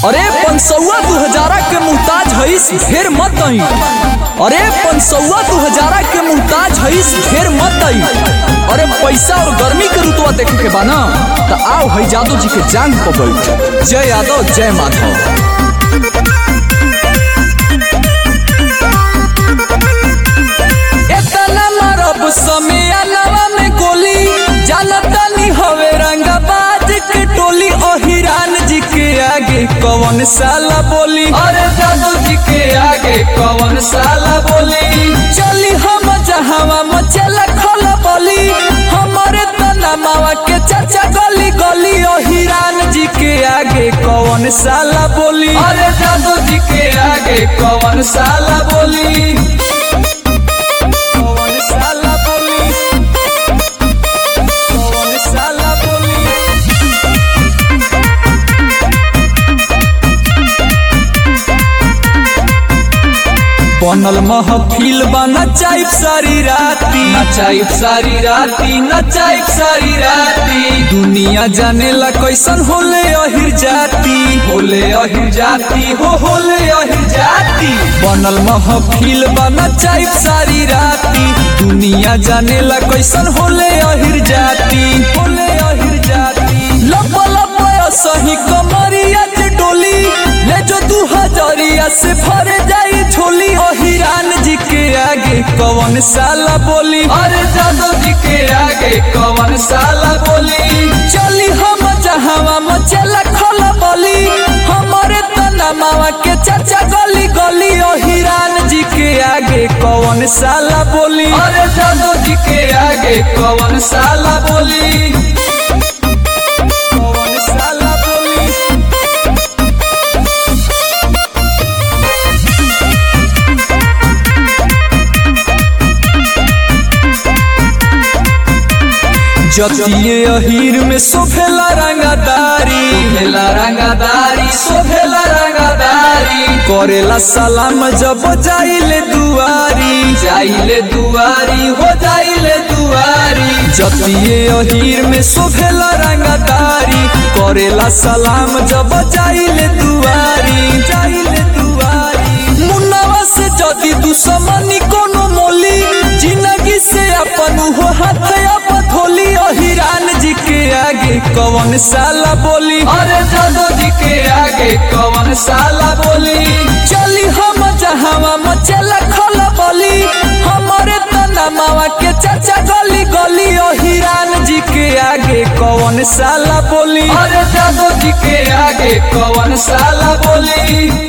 अरे पंसौआ दू हजारा के मुहताज हईस ढेर मत आई अरे पंसौआ दू हजारा के मुहताज हईस ढेर मत आई अरे पैसा और गर्मी के रुतवा देखे के बा ना तो आओ हई जादू जी के जांग पर बैठ जय यादव जय माधव एतना मारब समियानवा में गोली जानतानी हवे रंगाबाज के टोली ओहिरान जी के आगे कौन साला बोली अरे जादू जी के आगे कौन साला बोली चली हम जहावा मचेला खल बोली हमारे तना मावा के चाचा गली गली ओहिरान जी के आगे कौन साला बोली अरे जादू जी के आगे कौन साला बोली कौन साला बोली कौन साला बोली बनल महफिल बा नचाइब सारी राती नचाइब सारी राती नचाइब सारी राती दुनिया जानेला कैसन होले अहिर जाती होले अहिर जाती हो होले अहिर जाती बनल महफिल बा नचाइब सारी राती दुनिया जानेला कैसन होले अहिर जाती होले अहिर जाती लब लब सही कमरिया के डोली ले जो दू हजरिया से भर जाई झोली ओहिरान जी के आगे कौन साला बोली अरे जादव जी के आगे कौन साला बोली चली हम जहावा मचेला खल बोली हमारे तना मावा के चाचा गली गली ओहिरान जी के आगे कौन साला बोली अरे जादव जी के आगे कौन साला बोली कौन साला बोली जतिये अहीर में सोफेला रंगादारी सोफेला रंगादारी सोफेला रंगादारी करेला सलाम जब जाइले दुआरी जाइले दुआरी हो जाइले दुआरी जतिये अहीर में सोफेला रंगादारी करेला सलाम जब जाइले दुआरी जाइले दुआरी मुन्नावा से जदी दुश्मनी कोनो मोली जिंदगी से अपन हो हाथ अपन थोली ओहिरान जी के आगे कौन साला बोली अरे जादो जी के आगे कौन साला बोली चली हम जहावा मचेला खल बोली हमारे तना मावा के चाचा गली गली ओहिरान जी के आगे कौन साला बोली अरे जादो जी के आगे कौन साला बोली